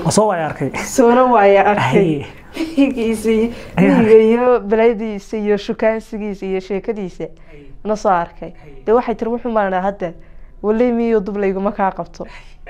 ma soo waaya arkay soona waaya arkay Haye. miyigiisii Ayaa miyiga iyo baladiisa iyo shukaansigiisa iyo sheekadiisa na soo arkay dee waxay tiri wuxuu maanaa hadda waley miyo dub layguma kaa qabto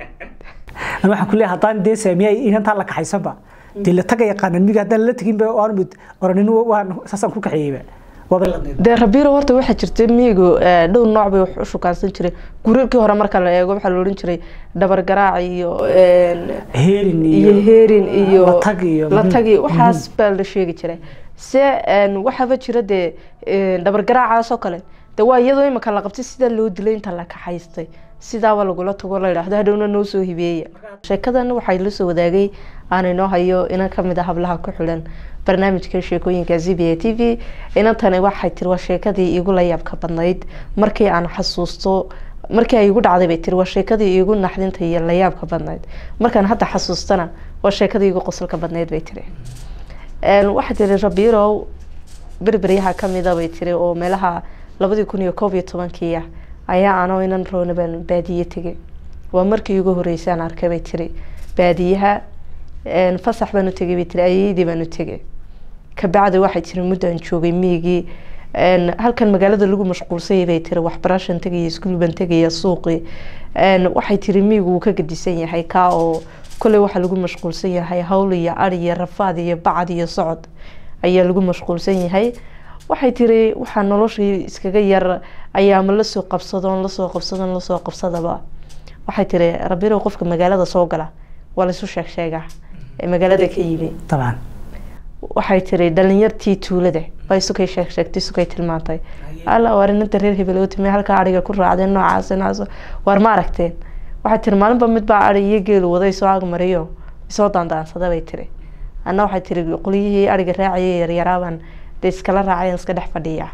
Ani waxaan ku leeyahay haddaan dee saamiya inantaa la kaxaysanba dee la taga yaqaanan miga haddaan la teginba aan mid oranin waan saasaan ku kaxeeyeyba waaba la dee rabiiro horta waxaa jirta miyigu eh, dhowr nooc bay wax u shukaansan jiray gurarkii hore marka la eego waxaa la odhan jiray dhabar garaac iyo een, heerin iyo heerin iyo latag iyo latag iyo waxaas baa la sheegi jiray se een, waxaaba jira dee een, dhabar garaacaas oo kale de waa iyadoo imika la qabtay sidaa loo dilay inta la kaxaystay sidaaba lagula tago la yidhaahdo hadhowna noo soo hibeeya sheekadan waxay la soo wadaagay aan inoo hayo inan ka mid a hablaha ku xidhan barnaamijka sheekooyinka z b a t v inantani waxay tiri waa sheekadii iigu la yaabka badnayd markii aan xasuusto markii ay igu dhacday bay tiri waa sheekadii iigu naxdinta iyo la yaabka badnayd markaan hadda xasuustana waa sheekadii iigu qosolka badnayd bay tiri Een, waxay tiri rabiirow berberyaha kamida bay tiri oo meelaha labadii kun iyo koob iyo tobankii ah ayaa anoo inan roona baan baadiye tegay waa markii ugu horeysay aan arkay bay tiri baadiyaha een, fasax baan u tegay bay tiri ayeydii baan u tegay kabacdi waxay tiri muddaan joogay miyigii een, halkan magaalada lagu mashquulsayay bay tiri waxbarashan tegaya iskuul baan tegaya suuqii een, waxay tiri miyigu wuu ka gedisan yahay kaa oo kolley waxaa lagu mashquulsan yahay hawl iyo ari iyo rafaad iyo bacad iyo socod ayaa lagu mashquulsan yahay waxay tiri waxaa noloshii iskaga yar ayaama lasoo qabsadoon lasoo qabsadoon lasoo qabsadaba waxay tiri rabirow qofka magaalada soo gala waa laisu sheeg sheegaa ee magaalada ka yimi طبعا waxay tiri dhalinyartii tuulada baa isukay sheeg sheegtay isukay tilmaantay alla waar inanta reer hebel oo timay halkaa ariga ku raacdeen noocaas noocaas waar ma aragteen waxay tiri maalinba mid baa ari iyo geelu waday soo agmariyo isoo daandaansada bay tiri anna waxay tiri qolyihii ariga raacayay yaryaraabaan dee iskala raacayaan iska dhex fadhiya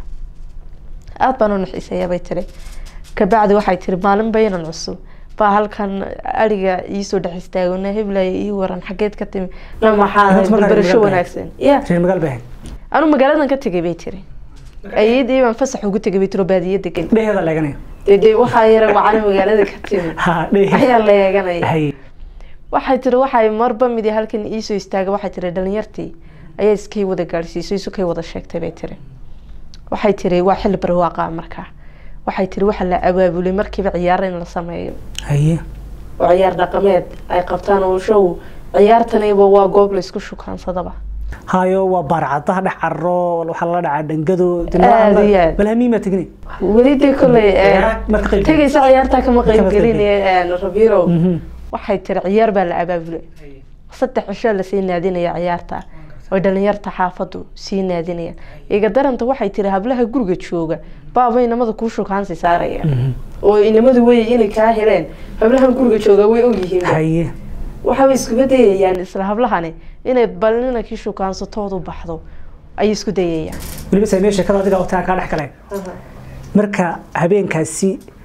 aada baan u naxiiseeya bay tiri kabacdi waxay tiri maalin baynan cusub baa halkan ariga iisoo dhex istaagona heblaya ii waran xageed ka timi na maxaa barasho wanaagsan ya reer magaal baa anu magaaladan ka tegay bay tiri ayadii baan fasax ugu tegay bay tiro baadiye degan dheheeda leeganaya dee dee waxaa yara wacana magaalada ka timi ha dhehe ayaa la eeganaya hay waxay tiri waxay marba midi halkan iisoo istaagay waxay tiri dhalinyartii ayaa iskay wada gaadhsiisay isukay wada sheegtay bay tiri waxay tiri waa xilli barwaaqa markaa waxay tiri waxa la abaabulay markiiba ciyaar in la sameeyo haye oo ciyaar dhaqameed ay qabtaan oo show ciyaartaniba waa goob laysku shukaansadaba hayo waa baarcadaha dhex carro waxaa lala dhacaa dhangado Aad iyo aad. balhamiima tegni weli dee kolley Ciyaar ma ka qayb tegaysa ciyaartaa kama qayb Kama qayb gelin rabirow waxay tiri ciyaar baa la abaabulay saddex cisho lasii naadinaya ciyaarta oo dhalinyarta xaafadu sii naadinayaan iga daranta waxay tiri hablaha guriga jooga baaba inamada kuu shukaansi saaraya oo inamadu wey inay kaa heleen hablahan guriga jooga way ogyihiin haye waxaabay iskuba dayayaan isla hablahani inay bal inankii shukaansatoodu baxdo ayay isku dayayaan weliba saamee sheekada adiga otaa kaa dhex galeen marka habeenkaasi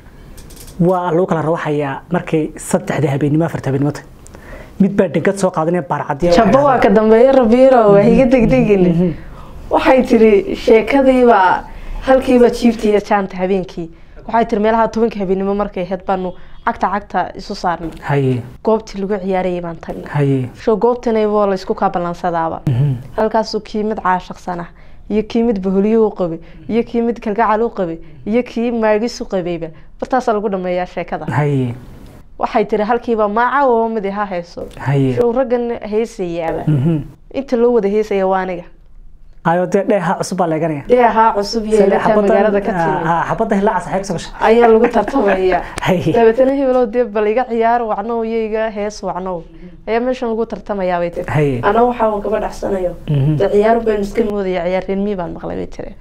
waa lagu kala rawaxayaa markay saddexda habeennimo afarta habeennimo tahay mid baa dhangad soo qaadanaya baarcadiya jabbo waa ka dambeeya rabiiro waa higa degdegin waxay tiri sheekadiibaa halkiiba jiifta iyo jaanta habeenkii waxay tiri meelaha tobanka habeenimo markay ahayd baanu cagta cagta isu saarnay haye goobtii lagu ciyaarayay baan tagnay haye sho goobtanaybo laysku kaa ballansadaaba halkaasuu kii mid caashaqsan ah iyo kii mid baholyo u qabay iyo kii mid kalgacal u qabay iyo kii maagis u qabayba bartaasaa lagu dhameeyaa sheekada haye waxay tiri halkiiba maaca oo mid ha heeso haye show raggan heesayaaba Mhm. inta loo wada heesaya waa aniga hayo dee dheeha cusub baa leeganaya dee ahaa cusub iyo ilata magaalada ka timi xabadda hilaaca saxeeg soo gasha ayaa lagu tartamaya haye dabeetana hebelo dee bal iga ciyaar wacnow iyo iga hees wacnow ayaa meeshan lagu tartamayaa bay tiri haye ana waxaa un kaba dhacsanayo Mhm. dee ciyaar baan iska moodaya ciyaar reermii baan maqlay bay tiri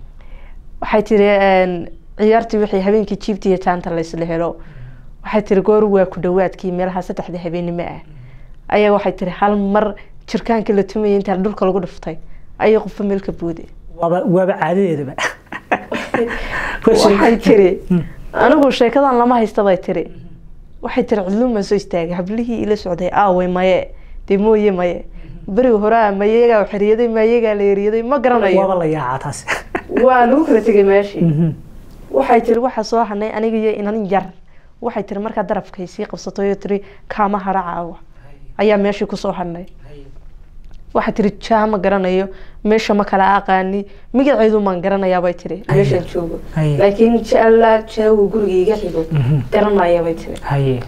waxay tiri een, ciyaartii wixii habeenkii jiibta iyo jaanta laysla helo waxay tiri goor waa ku dhawaadkii meelaha saddexda habeenimo ah ayaa waxay tiri hal mar jirkaanka la tumayay intaa dhulka lagu dhuftay ayay qofba meel ka buuday waaba waaba caadadeedaba waxay tiri anigu sheekadan lama haysta bay tiri waxay tiri cidluun baan soo istaagay hablihii ila socday aaway maye dee mooye maye beriga hore a mayegaa xeriyaday mayegaa la eriyaday ma garanayo waaba la yaacaa taas waa lagu kala tegay meeshii Mhm. waxay tiri waxaa soo hanay aniga iyo inan yar waxay tiri markaa darafkay sii qabsatay oo tiri kaama hara caawa ayaa meeshii kusoo hadhnay waxaa tiri jaa ma garanayo meesha ma kala aqaani magaceedu maan garanayaa bay tiri meeshaan joogo Haye. laakiin jaalaa jaagu guriga iga xigo garanaya bay tiri haye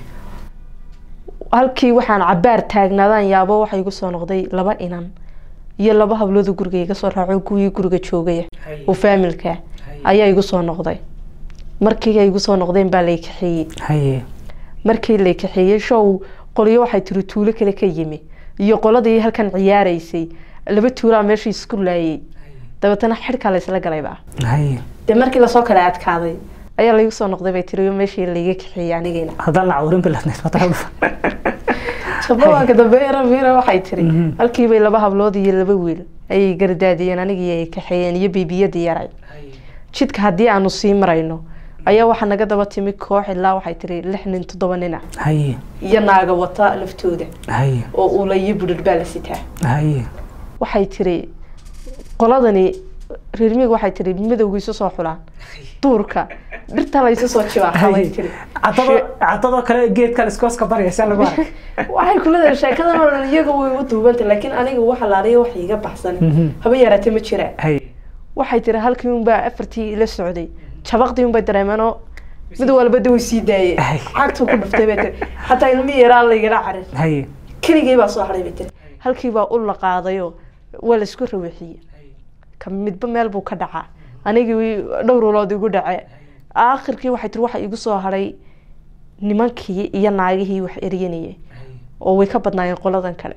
halkii waxaan cabaar taagnaadaan yaabo waxaa igu soo noqday laba inan iyo laba habloodu guriga iga soo raaco kuwii guriga joogaya oo faamilka ayaa igu soo noqday markii ay igu soo noqdeen baa lay kaxeeyey haye markii lay kaxeeyey show qolyo waxay tiri tuulo kale ka yimi iyo qoladii halkan ciyaaraysay laba tuulaa meeshii isku laayay dabeetana xidhkaa laysla galayba haye dee markii lasoo kala adkaaday ayaa laygu soo noqday bay tiri meeshii layga kaxeeyey anigayna haddaan la cawrin biladnayd mataqaanfa shabawaanka dambe rabiira waxay tiri halkiibay laba hablood iyo laba wiil ayay gardaadiyeen anigii ay kaxeeyeen iyo biibiyadii yaray jidka haddii aanu sii marayno ayaa waxaa naga daba timi koox ilaa waxay tiri lix nin toddoba nina haye iyo naaga wata laftooda haye oo uula iyo budhar baa la sitaa haye waxay tiri qoladani reermiig waxay tiri madowga isu soo xulaan duurka dhirta la isu soo jibaaxa bay tiri cadado cadadoo kale geedkan iskooska baraysa lagu arag waxay kuleedahay sheekadan oo dhan iyaga way u duubanta laakiin aniga waxa laaliya wax iga baxsan haba yaraatee ma jiraan haye waxay tiri halkii unbaa afartii ila socday jabaqdii unbay dareemeenoo mid walba da way sii daayeen Ay. cagtuu ku dhuftay bay tiri xataa ilmi yaraa laygala carin haye keligay baa soo hadhay bay tiri halkii baa u la qaadayoo waa la isku rawaxiyey ka midba meel buu ka dhacaa anigii dhowr ulood igu dhace aakhirkii waxay tiri waxa igu soo hadhay nimankii iyo naagihii wax eryanayay oo way ka badnaayeen qoladan kale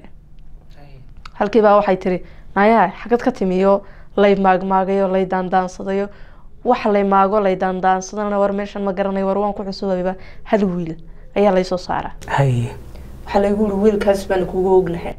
halkii baa waxay tiri nayaa xagad ka timiyo lay maagmaagayo lay daandaansadayo wax lay maago lay daandaansadana war meeshan ma garanayo war waan ku cusubayba hal wiil ayaa laysoo saaraa haye waxaa laygu uri wiilkaas baan kugu ognahay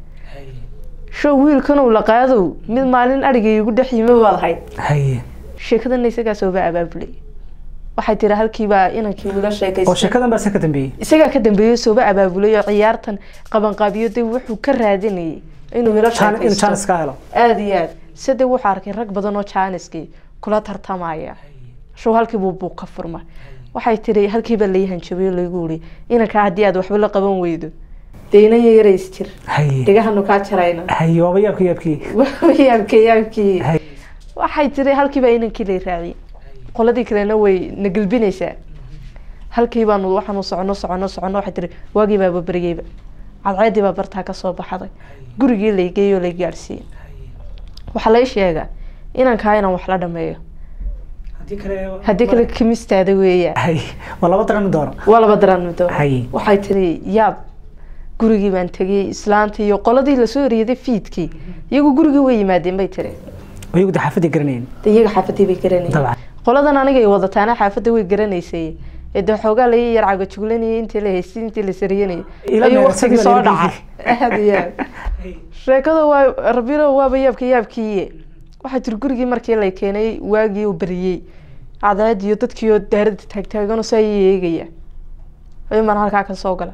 show wiilkanow la qaadow mid maalin adhigay igu dhex yimi baad ahayd haye sheekadana isagaa sooba abaabulay waxay tiri halkiibaa inankii ula oo sheekaystay sheekadan baa se ka dambeeyey isagaa ka dambeeyey sooba abaabulay oo ciyaartan qabanqaabiyo de wuxuu ka raadinayay inuu ila Jaan- inuu sheekaysto jaanis ka helo aada iyo aad side wuxuu arkay rag badan oo jaaniskii kula tartamaya show halkii buu buuq ka furma waxay tiri halkiiba lay hanjabay oo laygu uri inankaa haddii aad waxba la qaban weydo dee inan yarays jir haye dhegahanu kaa jarayna haye waaba yaabki yaabkii yaabkii yaabkii haye waxay tiri halkiiba inankii lay raaciyay qoladii kalena way na gelbinaysaa halkii baanu waxaanu socono socono socono waxay tiri waagii baaba beryeyba cadceedii baa bartaa kasoo baxday gurigii lay geeyoo lay gaadhsiiyey waxaa lay sheegaa inankaa inaan wax la dhameeyo haddii kale haddii kale kimistaada weeyaa haye waa laba daran doono waa laba daraan middo Haye. waxay tiri yaab gurigii baan tegey islaantii iyo qoladii lasoo eryaday fiidkii iyagu gurigii way yimaadeen bay tiri iyagu de xaafadii garanayeen de iyaga xaafadii bay garanayeen dabcan qoladan anigay wadataana xaafadda way garanaysay ee dee xoogaa laga yar cagajuglanayay intii la haystay intii la sariyanayay Ila ayuu meersan waqtigii soo baa laga dhacay aada iyo aad sheekada waa rabiro waaba yaabka yaabkiiye waxaa jiri gurigii markii la keenay waagii uu beriyey cadceed iyo dadkii oo daarada taagtaaganoo saa ii eegaya ayuu maan halkaa ka soo gala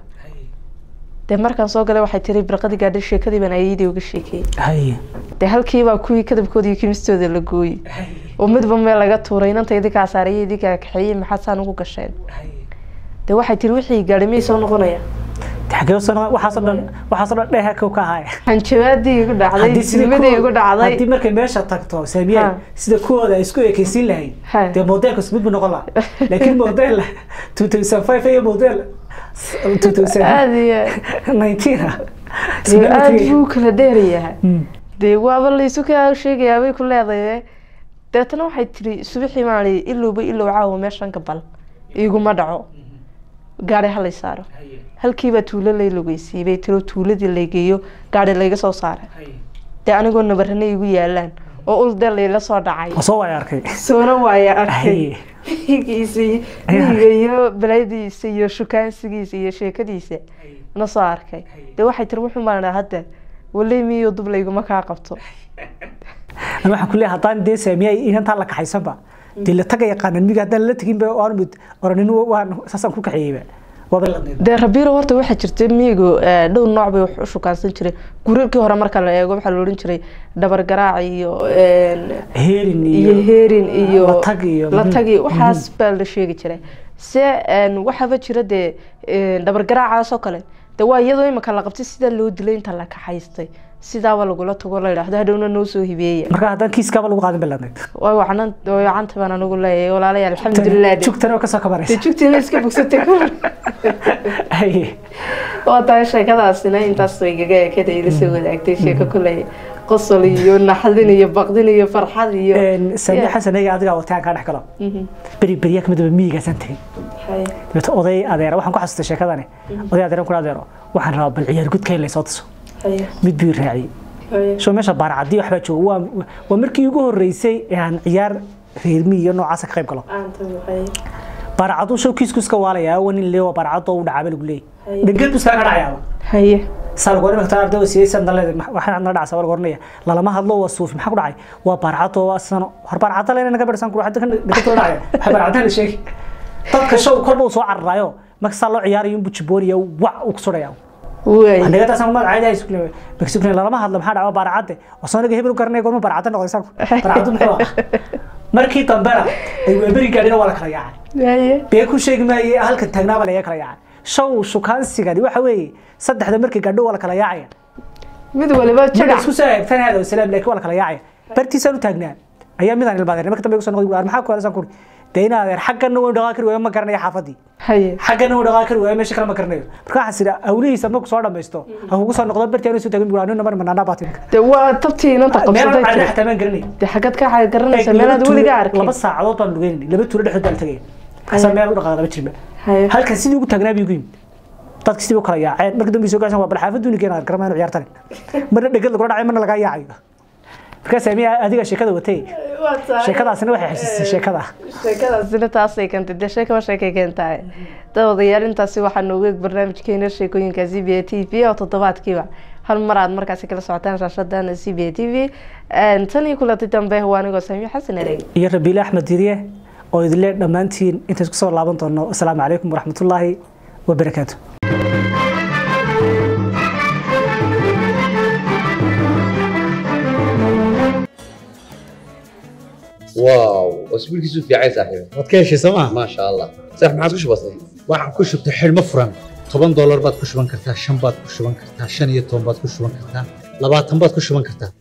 dee markaan soo galay waxay tiri birqadii gaadhay sheekadii baan ayadii uga sheekeeyey haye dee halkiibaa kuwii kadabkooda iyo kimistooda la gooyey oo midba meel laga tuuray inanta idinkaa saaraya idinkaa kaxeeyey maxaad saan ugu gasheen dee waxay tiri wixii gaadhay miyay soo noqonaya xagee soo waxaasoo dhan waxaasoo dhan dheha kow ka ahaaya hanjabaadii igu dhacday Haddii sida silmadii kuwa- igu dhacday haddii markay meesha tagto saamiye Ha. sida kuwooda ay isku ekeysiin Ha. lahayd dee modelkas mid bu noqon laha laakiin model two thousand five iyo model two thousand aada iyo nineteen ah dee aada buu kala dheerayahay Mm. dee waaba laysu kaa sheegayaa bay ku leedahay deetana waxay tiri subaxii maali ilowba ilow caawa meeshan gabal iguma dhaco gaari halay saaro halkiibaa tuulo lay logeysiiyey bay tiro tuuladii laygeeyo gaari layga soo saaray dee anigoo nabarana igu yaalaan oo ulde layla soo dhacay oo soo waaya arkay soona waaya arkay Haye. miyigiisa iyo- miyiga iyo baladiisa iyo shukaansigiisa iyo sheekadiisa na soo arkay dee waxay tiri wuxuu maanaa hadda waley miyo dub layguma kaa qabto Ani waxaan ku leeyahay haddaan dee saamiye inantaa la kaxaysanba dee la taga yaqaanan miga haddaan la tegin ba aan mid oranin waan saasaan ku kaxeeyeyba waaba la dee rabiiro horta waxaa jirta miyigu eh, dhowr nooc bay wax u shukaansan jireen gurarkii hore marka la eego waxaa la odhan jiray dhabar garaac iyo een, heerin iyo iyo heerin iyo latag iyo- latag iyo waxaas baa la sheegi jiray se een, waxaaba jira dee een, dhabar garaacaas oo kale de waa iyadoo imika la qabtay sidaa loo dilay inta la kaxaystay sidaaba lagula tago la yidhaahdo hadhowna noo soo hibeeya marka haddaan kiiskaaba lagu qaadin balaadnayd way wacnan way wacanta baan anigu leeyahay walaalayaal alxamdulilah de jugtana oo kasoo kabanaysa jugtiina iska bogsatay Haye. waa tahay sheekadaasina intaas way gaga ekada ila soo wadaagtay sheeko kuley qosol iyo naxdin iyo baqdin iyo farxad iyo Een, sami xasan ega adigaa wataan kaa dhex galo Mhm. beri beriya kamid ba miyigaasaan tegey Haye. dabeeto oday adeera waxaan ku xasustay sheekadani oday adeeran kuna adeero waxaan rabaa bal ciyaar gudka in laysoo tuso Haye. mid buu i raaciyey Haye. soo meesha baarcadii waxbaa jooga waa waa markii ugu horeysay ee aan ciyaar reermi iyo noocaasa ka qayb galo Aanta waxay. baarcaduu show kiisku iska waalayaa waa nin leewa baarcadoo u dhacaaba lagu leeyay Haye. dhangeed buu iskaga dhacayaaba Haye. saa lagu oranaya taa arday siiyay san dalay waxaan adna dhacsa waa lagu oranaya lalama hadlo waa suuf maxaa ku dhacay waa baarcadoo waa sano hor baarcadda leena naga barsan kuru hadda kan dhigto dhacay waxa baarcadda la sheegay dadka show kolba uu soo cararayo marka saa loo ciyaarayo inbuu jibooniya wac uu ku sudhaya Way. aniga taas ma caadi ay isku leeyahay bakisukne lalama hadlo maxaa dhaca baarcadde wasooniga hebel u garanay goorma baarcadda noqday sanku baarcaddu muxuu ahaa markii dambena ay weeberi gaadhina waa la kala yaacay Haye. bee ku sheegi maayay halkan taagnaaba laga kala yaacay show shukaansigani waxa weeye saddexda markii gaadho waa la kala yaacaya mid waliba marka jagac isku soo eegtan hada wasalaam laakiin waa la kala yaacaya bartiisaan u taagnaa ayaa midaan ilmaadeen marka dambe igu soo noqday waar maxaa ku helasan kuri dee in adeer xaggana way dhaqaa kari waayo ma garanayo xaafadii haye xaggana way dhaqaa kari waayo meesha kale ma garanayo marka waxaan sidha awlihiisa marku soo dhamaysto ha kugu soo noqdo bartii anuu soo taagan buraa nina mar manaanaa baa timid de waa tabtii inanta meel qabsatay aan tiri xataa maan garanay de xagad ka xay garanaysa meelaad weliga arkay laba saacadood baan lugeynay laba tuulo dhexdood baan tagay kasaa meel u dhaqaaq laba jirba haye halkan sidii ugu taagnaa buu igu yimid dadka sidii u kala yaaceen marka dambe soo gaarsan waa bal xaafaddu ninkeen aan garamayn ciyaartan marna dhegad lagula dhacay marna laga yaacayo markaas amiya adiga sheekada watay sheekadaasina waxay xasuusisay sheekada sheekadaasina taasay keentay dee sheekaba sheekay keentahay dawadayaal intaasi waxaa noogu eeg barnaamijkeena sheekooyinka c b a t v oo toddobaadkiiba hal mar aad markaasi kala socotaan shaashadana c b a t v tan iyo kulanti dambe waa anigoo saamiyo xasan ereg iyo rabiile axmed diriye oo idinle dhammaantiin intays kusoo laaban doono asalaamu calaykum waraxmatullaahi wabarakaatu واو اسبوع كيسو في عايز صاحبي waad ka heshay sooma ما شاء الله صح ما عادش بسيط waxaan ku shubtay xidhmo furan toban doolar baad ku shuban kartaa shan baad ku shuban kartaa shan iyo toban baad ku shuban kartaa labaatan baad ku shuban kartaa